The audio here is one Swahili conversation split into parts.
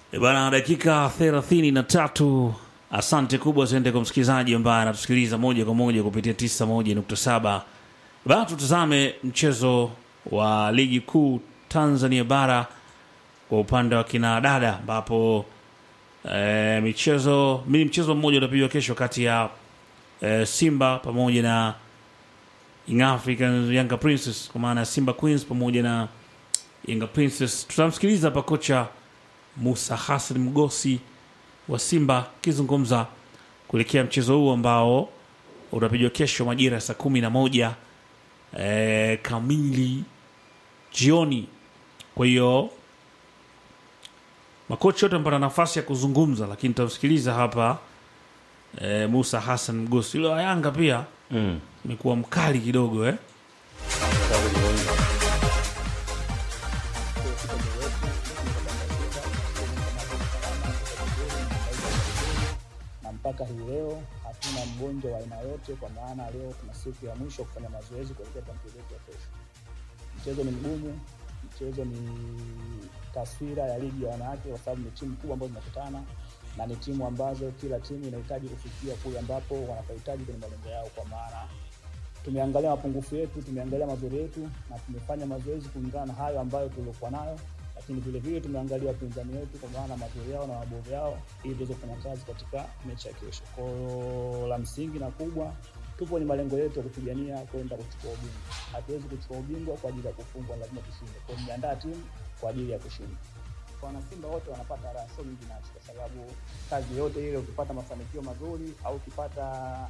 E bana, dakika thelathini na tatu. Asante kubwa ziende kwa msikilizaji ambaye anatusikiliza moja kwa moja kupitia tisa moja nukta saba. Bana, tutazame mchezo wa ligi kuu Tanzania bara kwa upande wa kina dada ambapo e, michezo mimi mchezo mmoja utapigwa kesho kati ya e, Simba pamoja na Young Africans Yanga Princess kwa maana ya Simba Queens pamoja na Yanga Princess. Tutamsikiliza hapa kocha Musa Hassan Mgosi wa Simba akizungumza kuelekea mchezo huu ambao utapigwa kesho majira ya saa kumi na moja e, kamili jioni. Kwa hiyo makocha wote wamepata nafasi ya kuzungumza, lakini tutamsikiliza hapa e, Musa Hassan Mgosi. Yule wa Yanga pia Mm. amekuwa mkali kidogo eh? na mpaka hii leo hatuna mgonjwa wa aina yote, kwa maana leo tuna siku ya mwisho kufanya mazoezi kuelekea kwa mchezo wetu wa kesho. Mchezo ni mgumu, mchezo ni taswira ya ligi ya wanawake, kwa sababu ni timu kubwa ambazo zinakutana na ni timu ambazo kila timu inahitaji kufikia kule ambapo wanapohitaji kwenye malengo yao, kwa maana tumeangalia mapungufu yetu, tumeangalia mazuri yetu na tumefanya mazoezi kulingana na hayo ambayo tuliokuwa nayo, lakini vile vile tumeangalia wapinzani wetu kwa maana mazuri yao na mabovu yao, ili tuweze kufanya kazi katika mechi ya kesho. Kwa hiyo la msingi na kubwa, tupo kwenye malengo yetu ya kupigania kwenda kuchukua ubingwa. Hatuwezi kuchukua ubingwa kwa ajili ya kufungwa, lazima tushinde. Kwa hiyo tumeandaa timu kwa ajili ya kushinda. Wanasimba wote wanapata raha, sio mimi binafsi, kwa sababu kazi yote ile, ukipata mafanikio mazuri au ukipata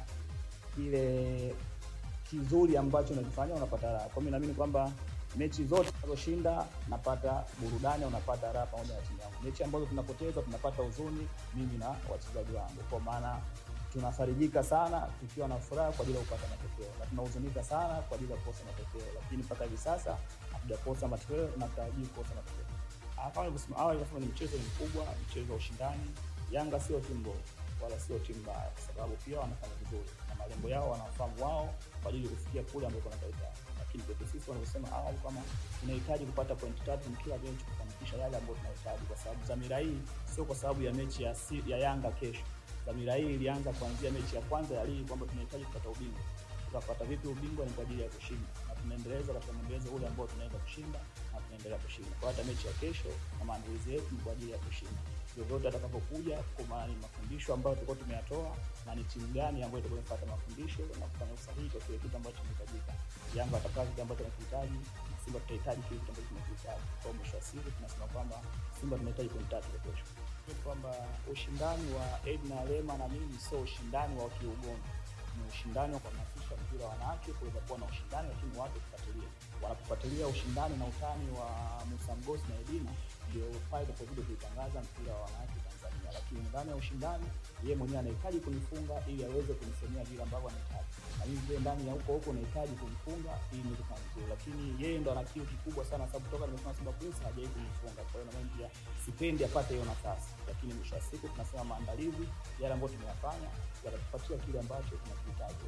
kile kizuri ambacho unakifanya unapata raha. Kwa mimi naamini kwamba mechi zote tunazoshinda napata burudani, unapata raha pamoja na timu yangu. Mechi ambazo tunapoteza tunapata huzuni, mimi na wachezaji wangu, kwa maana tunafarijika sana tukiwa na furaha kwa ajili ya kupata matokeo na tunahuzunika sana kwa ajili ya kukosa matokeo, lakini mpaka hivi sasa hatujakosa matokeo na tutarajii kukosa matokeo. Ah, Kama nilivyosema awali, nasema ni mchezo ni mkubwa, mchezo wa ushindani. Yanga sio timu mbovu wala sio timu mbaya, kwa sababu pia wanafanya vizuri na malengo yao wanafahamu wao kwa ajili ya kufikia kule ambako wanataka. Lakini kwetu sisi wanavyosema awali kwamba tunahitaji kupata pointi tatu kila mechi kufanikisha yale ambayo tunahitaji, kwa sababu dhamira hii sio kwa sababu ya mechi ya, si, ya Yanga kesho. Dhamira hii ilianza kuanzia mechi ya kwanza ya ligi kwamba tunahitaji kupata ubingwa. Tutapata vipi ubingwa? Ni kwa ajili ya kushinda, na tunaendeleza katika mwendelezo ule ambao tunaweza kushinda na tunaendelea kushinda. Kwa hata mechi ya kesho na maandalizi yetu ni kwa ajili ya kushinda vyovyote atakapokuja, kwa maana ni mafundisho ambayo tulikuwa tumeyatoa na ni timu gani ambayo itakuwa imepata mafundisho na kufanya usahihi kwa kile kitu ambacho kinahitajika. Yanga atakaa kile ambacho anakihitaji, na Simba tutahitaji kile kitu ambacho tunakihitaji. Kwa mwisho wa siku tunasema kwamba Simba tunahitaji pointi tatu kwa kesho, kwamba ushindani wa Edna Lema na mimi sio ushindani wa kiugono ni ushindani wa kuhamasisha mpira wa wanawake kuweza kuwa na ushindani, lakini watu kufuatilia. Wanapofuatilia ushindani na utani wa Musa Mgosi na Edina, ndio pale tunapozidi kuitangaza mpira wa wanawake Tanzania. Lakini ndani ya ushindani, yeye mwenyewe anahitaji kunifunga ili aweze kunisemea vile ambavyo anahitaji, na mimi vile ndani ya huko huko nahitaji kumfunga ili niweze kufanya vizuri, lakini yeye ndo ana kiu kikubwa sana, sababu toka nimesema Simba Queens hajawahi kunifunga. Kwa hiyo na mimi pia sipendi apate hiyo nafasi, lakini mwisho wa siku tunasema maandalizi yale ambayo tumeyafanya yatatupatia kile ambacho tunakihitaji.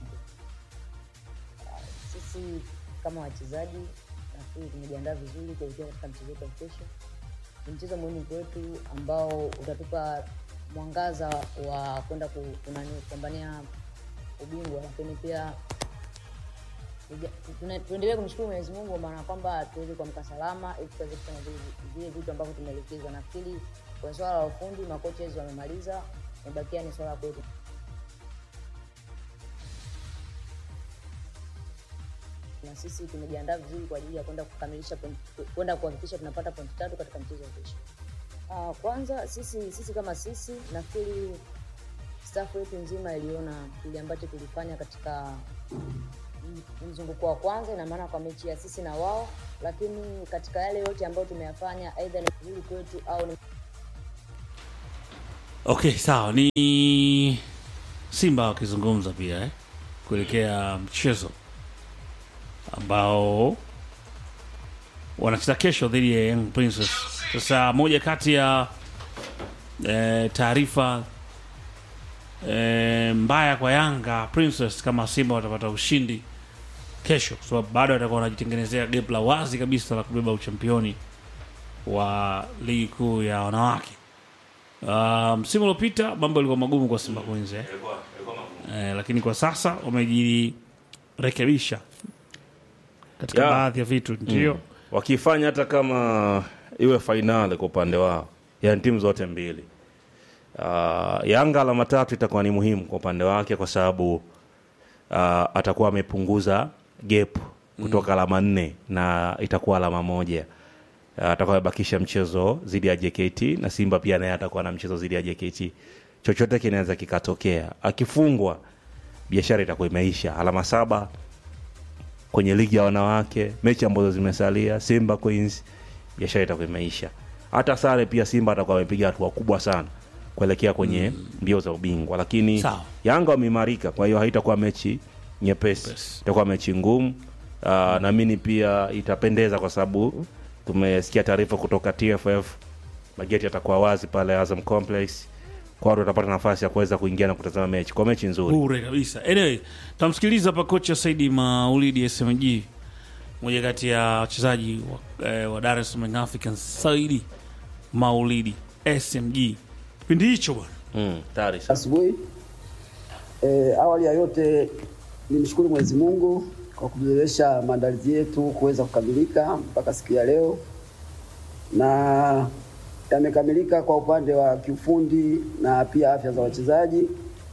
Sisi kama wachezaji nafikiri tumejiandaa vizuri kuelekea katika mchezo wetu wa kesho. Ni mchezo muhimu kwetu ambao utatupa mwangaza wa kwenda ku- kunani kupambania ubingwa, lakini pia tuja- tuna- tuendelee kumshukuru Mwenyezi Mungu maana kwamba tuweze kuamka salama ili tuweze kufanya vile vile vitu ambavyo tumeelekezwa. Nafikiri kwa swala la ufundi makocha hizo wamemaliza, imebakia ni swala kwetu. na sisi tumejiandaa vizuri kwa ajili ya kwenda kukamilisha point- kwenda kuhakikisha tunapata pointi tatu katika mchezo wa kesho. Uh, kwanza sisi sisi kama sisi nafikiri staff yetu nzima iliona kile ambacho tulifanya katika m- mzunguko wa kwanza, ina maana kwa mechi ya sisi na wao, lakini katika yale yote ambayo tumeyafanya, aidha ni vizuri kwetu au ni Okay, sawa. Ni Simba wakizungumza pia eh, kuelekea mchezo ambao wanacheza kesho dhidi ya Young Princess. Sasa moja kati ya eh, taarifa eh, mbaya kwa Yanga Princess kama Simba watapata ushindi kesho, kwa sababu bado watakuwa wanajitengenezea gap la wazi kabisa la kubeba uchampioni wa ligi kuu ya wanawake. Uh, msimu uliopita mambo yalikuwa magumu kwa Simba Queens eh? Eh, lakini kwa sasa wamejirekebisha katika Ya. baadhi ya vitu ndio wakifanya hata kama iwe fainali kwa upande wao, yani timu zote mbili. Uh, Yanga alama tatu itakuwa ni muhimu kwa upande wake kwa sababu uh, atakuwa amepunguza gap kutoka alama nne na itakuwa alama moja. Uh, atakuwa amebakisha mchezo dhidi ya JKT na Simba pia naye atakuwa na mchezo dhidi ya JKT. Chochote kinaweza kikatokea. Akifungwa biashara itakuwa imeisha. Alama saba kwenye ligi ya wanawake, mechi ambazo zimesalia, Simba Queens, biashara itakuwa imeisha. Hata sare pia Simba atakuwa amepiga hatua kubwa sana kuelekea kwenye mbio za ubingwa, lakini Sawa. Yanga wameimarika, kwa hiyo haitakuwa mechi nyepesi, Nyepesi. itakuwa mechi ngumu. Uh, naamini pia itapendeza kwa sababu tumesikia taarifa kutoka TFF, mageti yatakuwa wazi pale Azam Complex, kwa watu watapata nafasi ya kuweza kuingia na kutazama mechi, kwa mechi nzuri. bure kabisa. Anyway, tamsikiliza hapa kocha Saidi Maulidi SMG, mmoja kati ya wachezaji wa, eh, wa Dar es Salaam Young Africans. Saidi Maulidi SMG, kipindi hicho bwana Mm, tayari sasa. asubuhi. E, awali ya yote nimshukuru Mwenyezi Mungu kwa kuwezesha maandalizi yetu kuweza kukamilika mpaka siku ya leo, na yamekamilika kwa upande wa kiufundi na pia afya za wachezaji,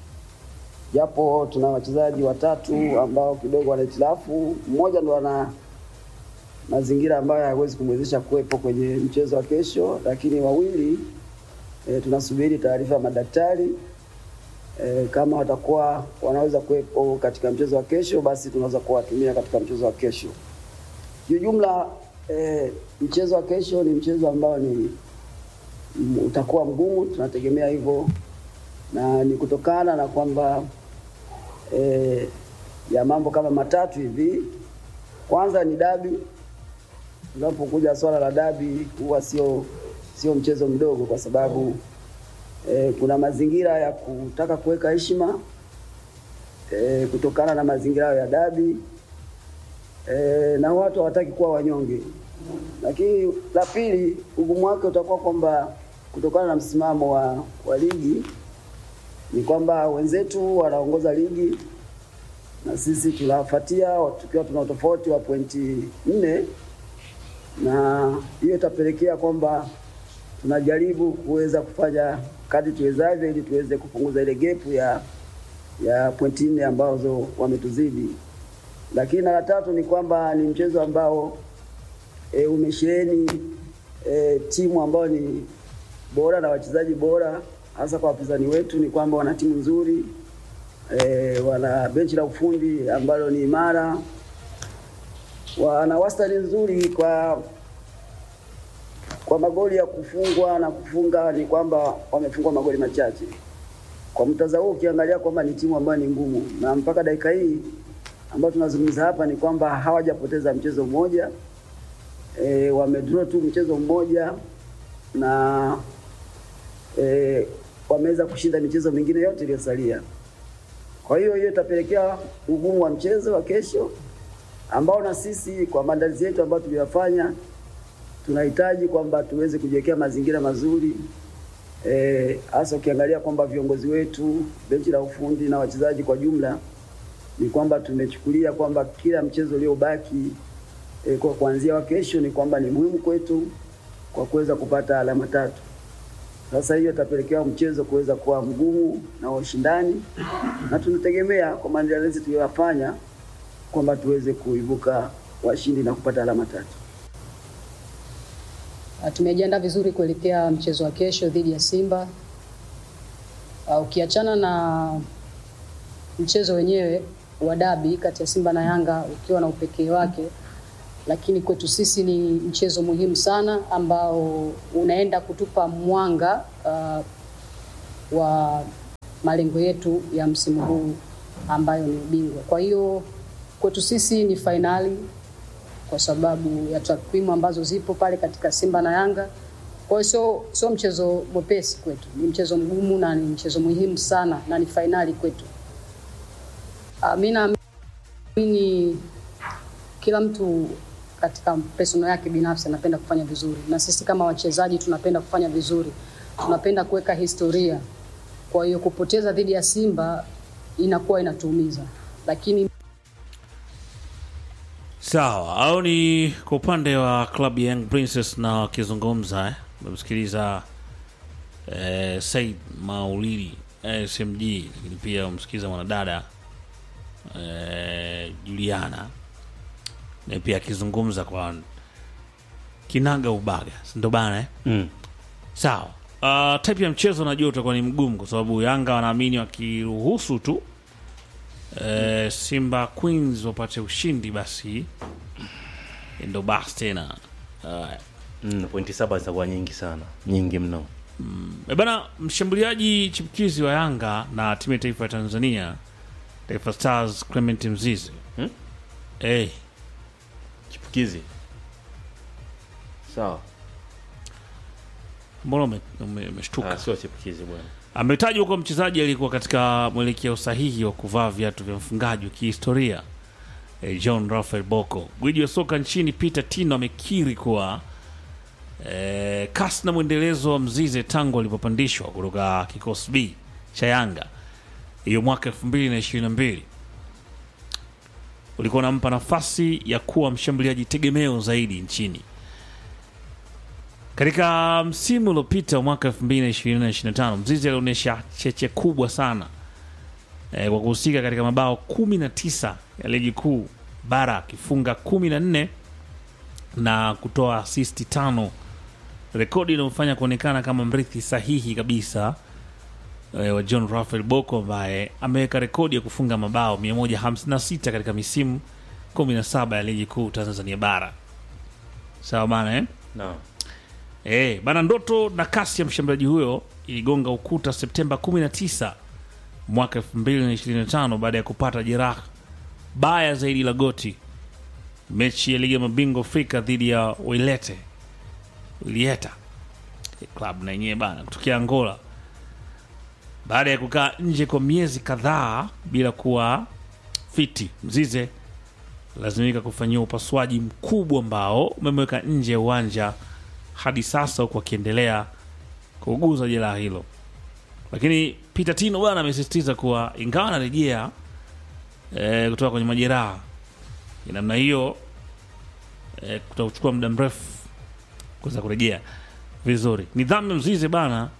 japo tuna wachezaji watatu ambao kidogo wana hitilafu. Mmoja ndo ana mazingira ambayo hayawezi kumwezesha kuwepo kwenye mchezo wa kesho, lakini wawili e, tunasubiri taarifa ya madaktari e, kama watakuwa wanaweza kuwepo katika mchezo wa kesho, basi tunaweza kuwatumia katika mchezo wa kesho. Kiujumla e, mchezo wa kesho ni mchezo ambao ni m- utakuwa mgumu, tunategemea hivyo, na ni kutokana na kwamba e, ya mambo kama matatu hivi. Kwanza ni dabi. Unapokuja swala la dabi, huwa sio sio mchezo mdogo, kwa sababu e, kuna mazingira ya kutaka kuweka heshima e, kutokana na mazingira hayo ya dabi e, na watu hawataki kuwa wanyonge. Lakini la pili, ugumu wake utakuwa kwamba kutokana na msimamo wa, wa ligi ni kwamba wenzetu wanaongoza ligi na sisi tunawafuatia tukiwa tuna utofauti wa pointi nne, na hiyo itapelekea kwamba tunajaribu kuweza kufanya kadri tuwezavyo ili tuweze kupunguza ile gepu ya ya pointi nne ambazo wametuzidi. Lakini na la tatu ni kwamba ni mchezo ambao e, umesheheni e, timu ambayo ni bora na wachezaji bora, hasa kwa wapinzani wetu ni kwamba wana timu nzuri e, wana benchi la ufundi ambalo ni imara, wana wastani nzuri kwa kwa magoli ya kufungwa na kufunga, ni kwamba wamefungwa magoli machache. Kwa mtazamo huu ukiangalia kwamba ni timu ambayo ni ngumu, na mpaka dakika hii ambayo tunazungumza hapa ni kwamba hawajapoteza mchezo mmoja e, wamedraw tu mchezo mmoja na e, wameweza kushinda michezo mingine yote iliyosalia. Kwa hiyo hiyo itapelekea ugumu wa mchezo wa kesho ambao na sisi kwa maandalizi yetu ambayo tuliyafanya tunahitaji kwamba tuweze kujiwekea mazingira mazuri eh, hasa ukiangalia kwamba viongozi wetu, benchi la ufundi na wachezaji kwa jumla, ni kwamba tumechukulia kwamba kila mchezo uliobaki eh, kwa kuanzia wa kesho ni kwamba ni muhimu kwetu kwa kuweza kupata alama tatu. Sasa hiyo itapelekea mchezo kuweza kuwa mgumu na wa ushindani, na tunategemea kwa maandalizi tuliyoyafanya kwamba tuweze kuibuka washindi na kupata alama tatu. Uh, Tumejiandaa vizuri kuelekea mchezo wa kesho dhidi ya Simba. Uh, Ukiachana na mchezo wenyewe wa dabi kati ya Simba na Yanga ukiwa na upekee wake, lakini kwetu sisi ni mchezo muhimu sana ambao unaenda kutupa mwanga uh, wa malengo yetu ya msimu huu ambayo ni ubingwa. Kwa hiyo kwetu sisi ni fainali kwa sababu ya takwimu ambazo zipo pale katika Simba na Yanga. Kwa hiyo sio sio mchezo mwepesi kwetu, ni mchezo mgumu na ni mchezo muhimu sana na ni fainali kwetu. Uh, mi naamini kila mtu katika personal yake binafsi anapenda kufanya vizuri, na sisi kama wachezaji tunapenda kufanya vizuri. tunapenda kuweka historia. Kwa hiyo kupoteza dhidi ya Simba inakuwa inatuumiza, lakini Sawa, au ni kwa upande wa klabu ya Young Princess na wakizungumza eh, umemsikiliza eh, Said Maulidi eh, SMG, lakini pia umsikiliza mwanadada eh, Juliana na pia akizungumza kwa kinaga ubaga, si ndo bana eh? Mm. Sawa. Uh, type ya mchezo najua utakuwa ni mgumu kwa sababu Yanga wanaamini wakiruhusu tu eh, Simba Queens wapate ushindi basi ndo basi tena. Uh, Mm, pointi saba zitakuwa nyingi sana, nyingi mno. e bana, mshambuliaji chipukizi wa Yanga na timu ya taifa ya Tanzania Taifa Stars Clement Mzizi Hmm? eh, Chipukizi sawa, mbona ume- ume- umeshtuka? Ah, sio chipukizi bwana. ametajwa kuwa mchezaji aliyekuwa katika mwelekeo sahihi wa kuvaa viatu vya mfungaji wa kihistoria eh, John Rafael Boko. Gwiji wa soka nchini Peter Tino amekiri kuwa eh, kasi na mwendelezo wa Mzize tangu alipopandishwa kutoka kikosi B cha Yanga hiyo mwaka 2022 ulikuwa unampa nafasi ya kuwa mshambuliaji tegemeo zaidi nchini. Katika msimu uliopita wa mwaka 2020-2025 Mzizi alionyesha cheche kubwa sana e, kwa kuhusika katika mabao 19 ya ligi kuu bara akifunga 14 na kutoa asisti tano, rekodi inayomfanya kuonekana kama mrithi sahihi kabisa e, wa John Rafael Boko ambaye ameweka rekodi ya kufunga mabao 156 katika misimu 17 ya ligi kuu Tanzania bara. Sawa bana eh? Naam. Eh, bana ndoto na kasi ya mshambuliaji huyo iligonga ukuta Septemba 19 mwaka 2025 baada ya kupata jeraha baya zaidi la goti mechi ya ligi ya mabingwa Afrika dhidi ya Wailete Wilieta club na yenyewe bana kutokea Angola baada ya kukaa nje kwa miezi kadhaa bila kuwa fiti. Mzize lazimika kufanyiwa upasuaji mkubwa ambao umemweka nje ya uwanja hadi sasa huku akiendelea kuuguza jeraha hilo. Lakini Peter Tino bwana amesisitiza kuwa ingawa anarejea e, kutoka kwenye majeraha ya namna hiyo e, kutachukua muda mrefu kuweza kurejea vizuri. Nidhamu ya Mzize bana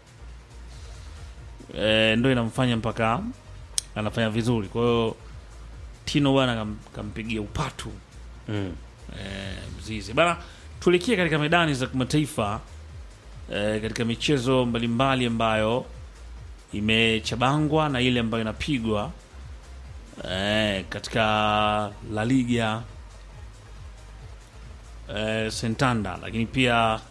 e, ndo inamfanya mpaka anafanya vizuri. Kwa hiyo Tino bwana kam, kampigia upatu Mm. eh, Mzizi bana. Tuelekee katika medani za kimataifa eh, katika michezo mbalimbali ambayo imechabangwa na ile ambayo inapigwa eh, katika La Liga eh, Sentanda, lakini pia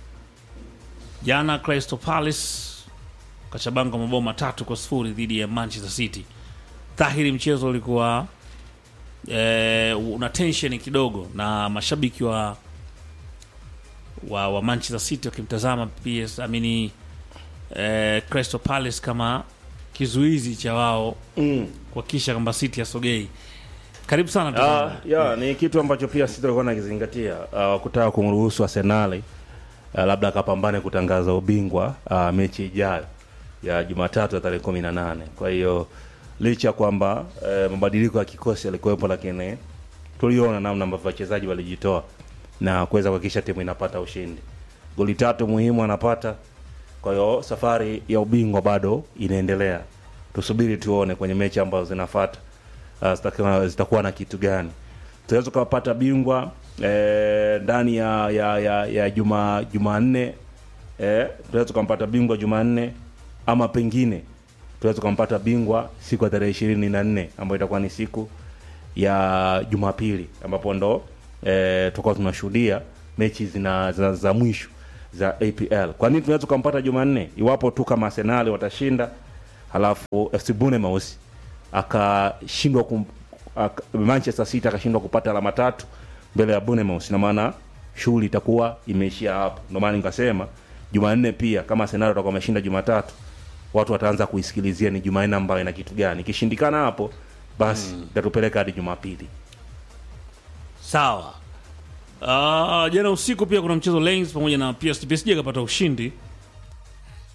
jana Crystal Palace kachabangwa mabao matatu kwa sifuri dhidi ya Manchester City. Dhahiri mchezo ulikuwa eh, una tension kidogo na mashabiki wa wa, wa Manchester City wakimtazama PS amini eh, Crystal Palace kama kizuizi cha wao Mm. kuhakikisha kwamba City asogei. Karibu sana Ah, tazama. ya ni kitu ambacho pia sisi tulikuwa nakizingatia uh, kutaka kumruhusu Arsenal uh, labda akapambane kutangaza ubingwa uh, mechi ijayo ya Jumatatu ya tarehe kumi na nane. Kwa hiyo licha ya kwamba uh, mabadiliko ya kikosi yalikuwepo, lakini tuliona namna ambavyo wachezaji walijitoa na kuweza kuhakikisha timu inapata ushindi. Goli tatu muhimu anapata. Kwa hiyo safari ya ubingwa bado inaendelea, tusubiri tuone kwenye mechi ambazo zinafuata uh, zitakuwa, zitakuwa na kitu gani. Tunaweza tukapata bingwa eh, ndani ya ya ya, ya juma Jumanne eh, tunaweza tukampata bingwa Jumanne ama pengine tunaweza tukampata bingwa siku ya tarehe ishirini na nne ambayo itakuwa ni siku ya Jumapili ambapo ndo eh, tutakuwa tunashuhudia mechi zina, zina za mwisho za APL. Kwa nini tunaweza tukampata Jumanne? Iwapo tu kama Arsenal watashinda, halafu FC Bournemouth akashindwa kum, aka, Manchester City akashindwa kupata alama tatu mbele ya Bournemouth, na maana shughuli itakuwa imeishia hapo. Ndio maana nikasema Jumanne pia kama Arsenal watakuwa wameshinda Jumatatu, watu wataanza kuisikilizia ni Jumanne ambayo ina kitu gani. Ikishindikana hapo, basi itatupeleka hadi Jumapili. Sawa. Uh, jana usiku pia kuna mchezo Lens pamoja na PSG. PSG akapata ushindi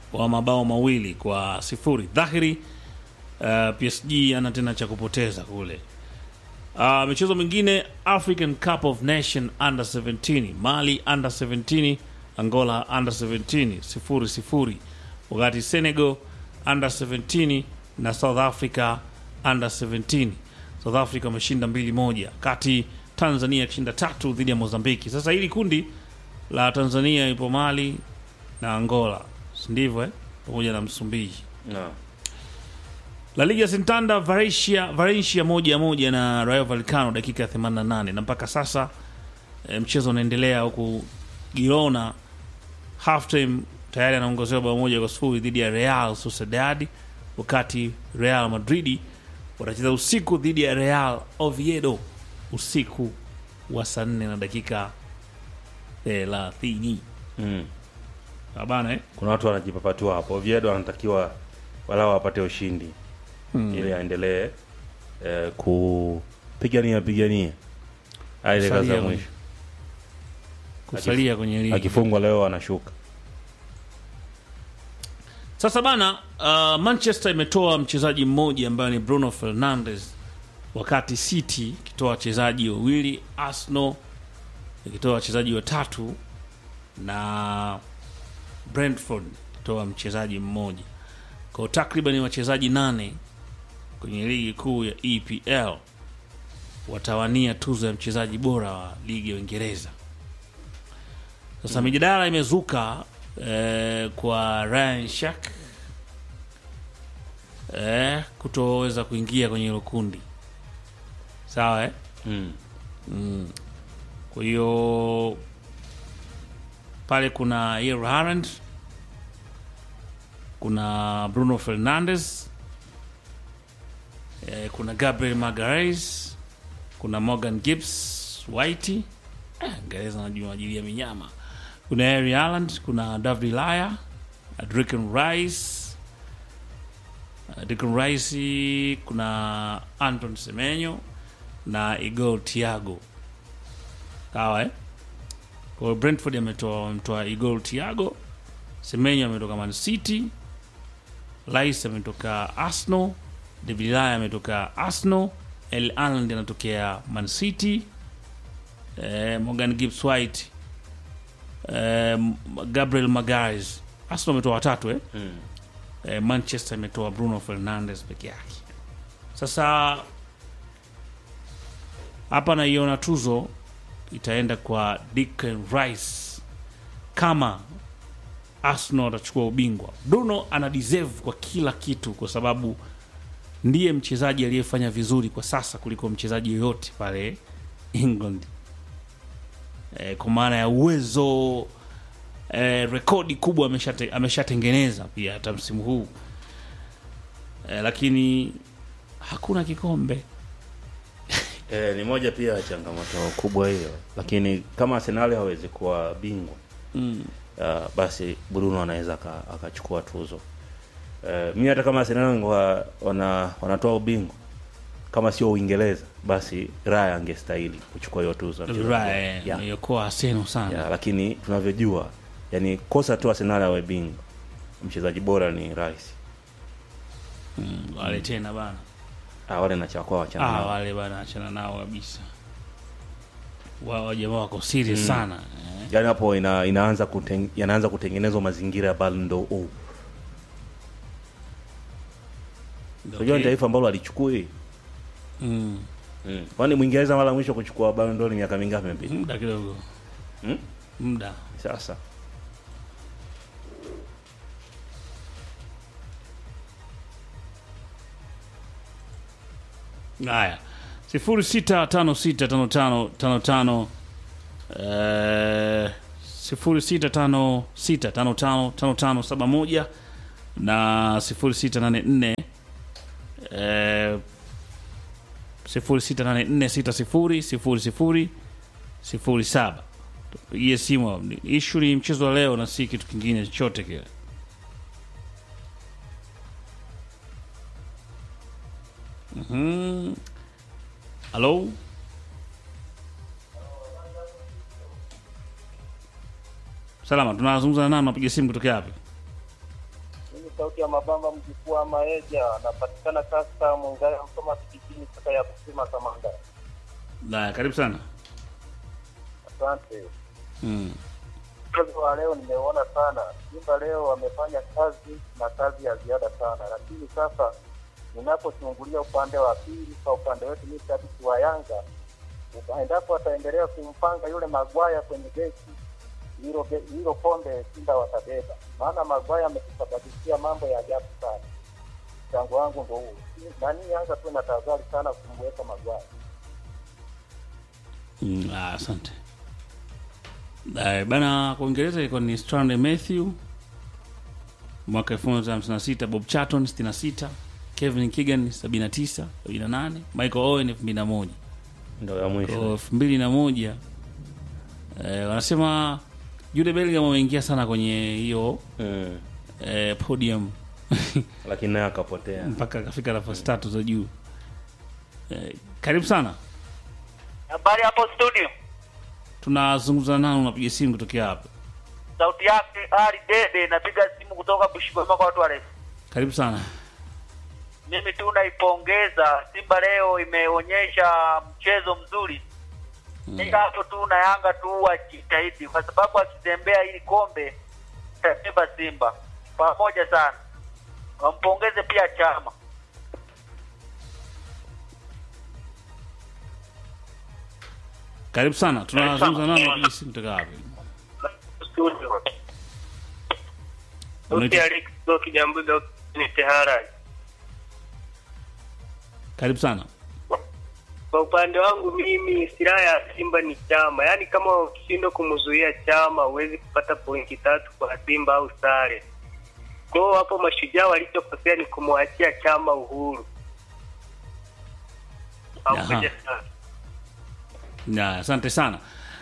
wa mabao mawili kwa sifuri. Dhahiri uh, PSG ana tena cha kupoteza kule. Uh, michezo mingine African Cup of Nation under 17 Mali under 17 Angola under 17 sifuri sifuri, wakati Senegal under 17 na South Africa under 17. South Africa wameshinda mbili moja, kati Tanzania ikishinda tatu dhidi ya Mozambiki. Sasa hili kundi la Tanzania ipo Mali na Angola, si ndivyo eh? pamoja na Msumbiji. no. La Liga Santander Valencia, Valencia moja moja na Rayo Vallecano dakika ya 88 na mpaka sasa e, mchezo unaendelea huku Girona halftime tayari anaongozewa bao moja kwa sifuri dhidi ya Real Sociedad, wakati Real Madrid watacheza usiku dhidi ya Real Oviedo usiku wa saa nne na dakika thelathini. mm. Bana eh? kuna watu wanajipapatua hapo Oviedo anatakiwa walau apate ushindi ili aendelee eh, kupigania pigania hadi dakika Kusalia za kwenye- mwisho kusalia kwenye ligi. akifungwa leo anashuka Sasa bana, uh, Manchester imetoa mchezaji mmoja ambaye ni Bruno Fernandes, wakati City ikitoa wachezaji wawili, Arsenal ikitoa wachezaji watatu na Brentford ikitoa mchezaji mmoja, kwa takriban wachezaji nane kwenye ligi kuu ya EPL watawania tuzo ya mchezaji bora wa ligi ya Uingereza. Sasa mijadala imezuka eh, kwa Ryan Shak eh, kutoweza kuingia kwenye hilo kundi sawa eh? mm. Kwa hiyo pale kuna Erling Haaland, kuna Bruno Fernandes, eh, kuna Gabriel Magalhaes, kuna Morgan Gibbs White, eh, Ngereza najua ajili ya minyama. Kuna Erling Haaland, kuna David Laya, Declan Rice, uh, Declan Rice, kuna Anton Semenyo na Igor Thiago sawa eh? Kwa hiyo Brentford ametoa wametoa Igor Thiago, Semenyo ametoka Man City, Rice ametoka Arsenal, David Laya ametoka Arsenal, El Haaland anatokea Man City, eh, Morgan Gibbs White, eh, Gabriel Magalhaes. Arsenal ametoa watatu eh? Mm. eh, Manchester imetoa Bruno Fernandes peke yake. Sasa hapa naiona tuzo itaenda kwa Declan Rice kama Arsenal atachukua ubingwa. Bruno ana deserve kwa kila kitu, kwa sababu ndiye mchezaji aliyefanya vizuri kwa sasa kuliko mchezaji yoyote pale England, e, kwa maana ya uwezo e, rekodi kubwa ameshate- ameshatengeneza pia hata msimu huu e, lakini hakuna kikombe Eh, ni moja pia ya changamoto kubwa hiyo, lakini kama Arsenal hawezi kuwa bingwa mm. uh, basi Bruno anaweza aka- akachukua tuzo. Uh, mi hata kama Arsenal wangekuwa wana, wanatoa ubingwa kama sio Uingereza, basi Raya angestahili kuchukua hiyo tuzo. ya mchezaji bora. Right, Yeah. ameiokoa Arsenal sana Yeah, lakini tunavyojua, yani kosa tu Arsenal awe bingwa, mchezaji bora ni Rice. mm, wale tena bana Ah, wale na chakwa wachana ah, nao. wale bana achana nao kabisa wao jamaa wako serious sana eh. yani hapo ina, inaanza kuten, yanaanza kutengenezwa mazingira ya Ballon d'Or. Unajua ni Okay. taifa ambalo alichukui Mm, mm. Kwani Mwingereza mara mwisho kuchukua Ballon d'Or ni miaka mingapi imepita? muda kidogo Mm? muda Sasa haya sifuri sita tano sita tano tano tano tano eh, sifuri sita tano sita tano tano tano tano saba moja na sifuri sita nane nne eh, sifuri sita nane nne sita sifuri sifuri sifuri sifuri saba tupigie simu ishu ni mchezo wa leo na si kitu kingine chochote kile Mhm. halo salama tunazungumza na nani napiga simu kutokea wapi sauti ya mabamba mjukuu wa Maeja, napatikana kasta Mungaya Msoma kijijini kata ya kusima Kamanga. Na karibu sana. Asante. Mm. Mchezo wa leo nimeona sana. Simba leo wamefanya kazi na kazi ya ziada sana, lakini sasa ninapochungulia upande wa pili, kwa upande wetu mimi shabiki wa Yanga, endapo wataendelea kumpanga yule Magwaya kwenye beki hilo ge- hilo kombe Simba watabeba, maana Magwaya ametusababishia mambo ya ajabu sana. Mchango wangu ndo huo. Nani Yanga tu na tahadhari sana kumweka Magwaya. Mm, ah, asante. Eh, bana kwa Uingereza ilikuwa ni Stanley Matthew mwaka 1956, Bob Charlton 66, Kevin Keegan 79, 78, Michael Owen 2001. ndo ya Kwa mwisho 2001 eh, wanasema Jude Bellingham ameingia sana kwenye hiyo mm. eh, podium lakini naye akapotea mpaka akafika nafasi tatu za juu. Eh, karibu sana. Habari hapo studio, Tunazungumza nani, unapiga simu kutokea hapa? sauti yake Ali Dede, napiga simu kutoka Bushigoma kwa watu warefu. Karibu sana. Mimi tu naipongeza Simba leo imeonyesha mchezo mzuri mm. hapo tu na Yanga tu wajitahidi, kwa sababu akitembea ili kombe itabeba Simba pamoja sana. Wampongeze pia Chama. Karibu sana. Tunazungumza nani, unapiga simu kutoka wapi? Studio. Unaitwa- Alex Doki Jambuga ni Tehara. Karibu sana. Kwa upande wangu mimi, silaha ya Simba ni Chama. Yaani kama ukishindwa kumzuia Chama, huwezi kupata pointi tatu kwa Simba au sare. Kwa hiyo hapo mashujaa walichokosea ni kumwachia Chama uhuru. Pamoja sana. Na asante sana.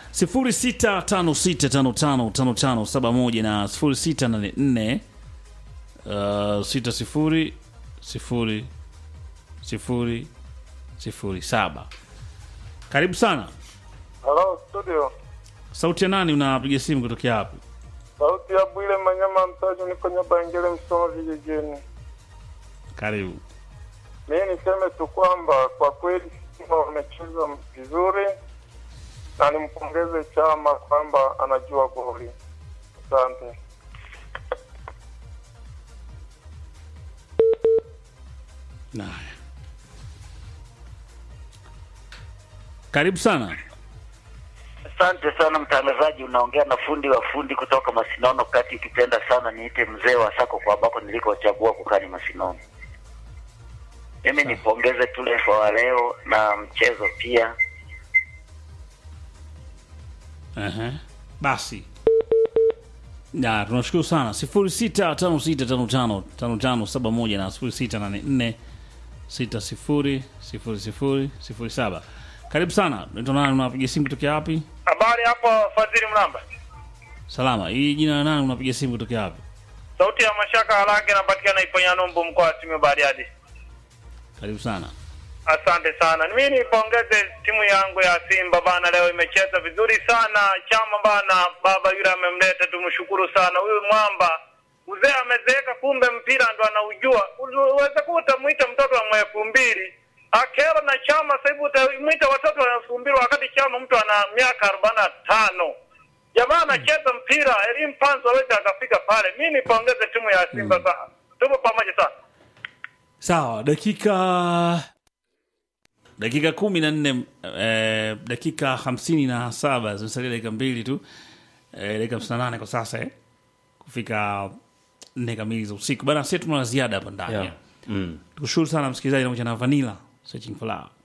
0656555571 na 0684 uh, 60 0 0 07. Karibu sana. Hello studio. Sauti ya nani unapiga simu kutokea hapo? Sauti ya Bwile Manyama Mtaji, niko Nyabangele Msoma vijijini. Karibu. Mimi niseme tu kwamba kwa kweli Simba wamecheza vizuri na nimpongeze Chama kwamba anajua goli. Asante. Haya. Karibu sana. Asante sana mtangazaji, unaongea na fundi wa fundi kutoka Masinono kati, ukipenda sana niite mzee wa Sako kwa ambako nilikochagua kukani Masinono. Mimi nipongeze tu refa wa leo na mchezo pia. Ehe. Basi. Na tunashukuru sana 0656555571 na 0684 600007. Karibu sana. Naitwa nani unapiga simu kutokea wapi? Habari hapo Fadhili Mlamba. Salama. Hii jina la nani unapiga simu kutokea wapi? Sauti ya Mashaka Harage napatikana Iponya Nombo mkoa wa Simiyu Bariadi. Karibu sana. Asante sana. Mimi nipongeze timu yangu ya Simba bana, leo imecheza vizuri sana. Chama bana, baba yule amemleta, tumshukuru sana huyu mwamba. Uzee amezeeka, kumbe mpira ndo anaujua. Uweze kuwa utamuita mtoto wa elfu mbili akero na Chama, sasa hivi utamuita watoto wa elfu mbili wakati Chama mtu ana miaka arobaini na tano. Jamaa anacheza mpira, elimu panzo aweze akafika pale. Mimi nipongeze timu ya Simba sana, tupo pamoja sana. Sawa, dakika dakika kumi na nne eh, dakika hamsini na saba zimesalia dakika mbili tu eh, dakika hamsini na nane kwa sasa eh, kufika nne kamili za usiku bana. Sisi tuna la ziada hapa ndani yeah. mm. tukushukuru sana msikilizaji pamoja na Vanilla Searching for Love.